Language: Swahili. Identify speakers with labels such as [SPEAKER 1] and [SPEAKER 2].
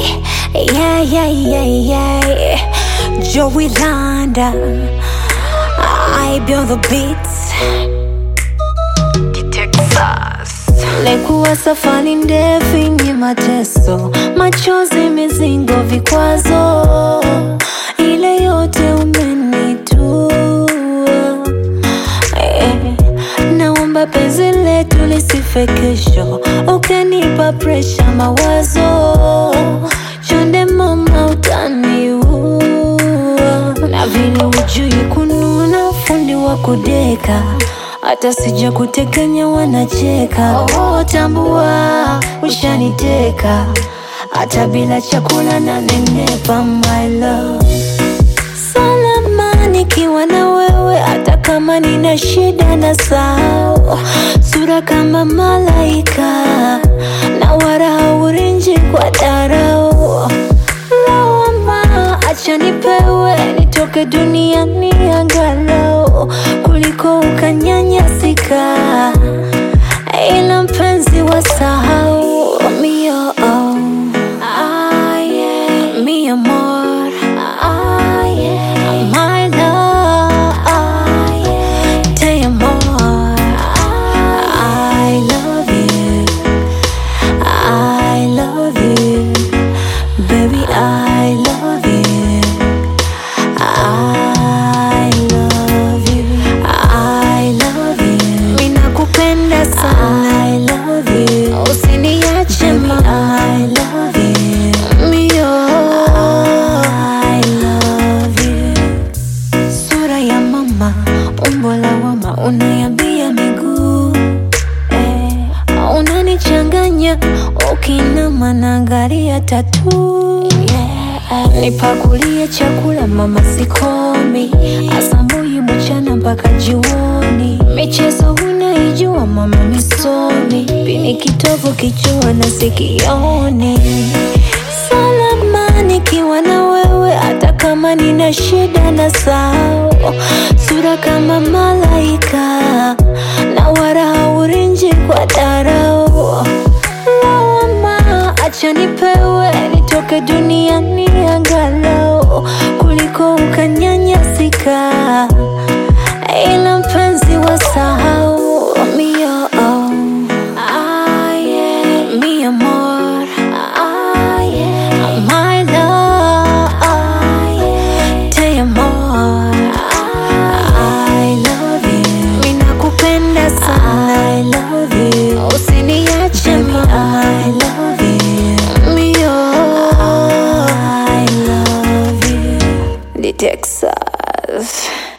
[SPEAKER 1] yeah, yeah, yeah, yeah. Joey Landa, I be on the beats. Texas. Lekuwa safari ndefu yenye mateso, machozi, mizingo, vikwazo, ile yote umenitua. Eh, naomba penzi letu lisife kesho, ukanipa presha, mawazo chonde, mama, utaniua na vile ujui kununa, fundi wa kudeka hata sija kutekenya wanacheka. Oh, tambua ushaniteka, hata bila chakula na nenepa, my love salama nikiwa na wewe, hata kama nina shida na sao, sura kama malaika na wala haurinji kwa darao. Lawama acha nipewe, nitoke duniani angalau kuliko ukanyanyasika, ila mpenzi wa sahau mio oh. Ah, yeah. Mi amor, ah, yeah. my love, ah, yeah. te amor, I love you, I love you, baby, I love you, I love you, I love you, ninakupenda sana, I love you, usiniache mama, I love you, mio, I love you. Sura ya mama, umbo la wama, unayambia miguu eh, unanichanganya ukinama naangalia tatu yeah. Nipakulie chakula mama, sikomi asubuhi, mchana mpaka jioni. Michezo unaijua mama, misomi pini kitovu, kichwa na sikioni salama nikiwa na wewe, hata kama nina shida na sao, sura kama malaika na wala haurinji kwa darao. Lawama acha nipewe, nitoke duniani angalau kuliko ukanyanyasika, ila mpenzi wa sahau mio oh. Ah, yeah. Mi amor, ah, yeah. my love, ah, yeah. te amor, I love you, ninakupenda sana, I love you, usiniache mama, I love you, mio, I love you, the Texas.